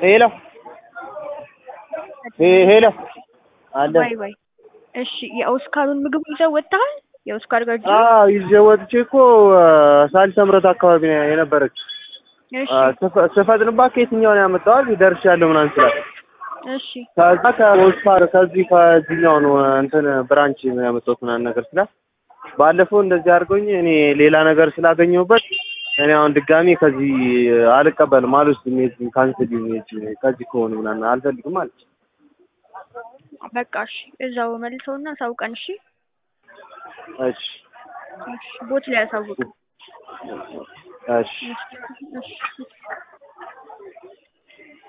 ሄሎ ሄሎ አለ ወይ ወይ እሺ የኦስካሩን ምግብ ይዘው ወጥተሃል? የኦስካር ጋር አዎ ይዤ ወጥቼ እኮ ሳሊስ ተምረት አካባቢ ነው የነበረች። እሺ ስፈ- ስፈጥንባት ከየትኛው ነው ያመጣዋል ደርሻለሁ ምናምን ስላት እሺ ከዛ ከኦስካር ከዚህ ከዚህኛው ነው እንትን ብራንች ነው ያመጣሁት ምናምን ነገር ስላት ባለፈው እንደዚህ አድርገውኝ እኔ ሌላ ነገር ስላገኘሁበት እኔ አሁን ድጋሚ ከዚህ አልቀበልም አልወስድም የዚህን ካንስል የዚህን ከዚህ ከሆኑ ምናምን አልፈልግም አለች። በቃ እሺ እዛው መልሰውና አሳውቀን። እሺ እሺ እሺ ቦት ላይ አሳውቅ። እሺ እሺ እሺ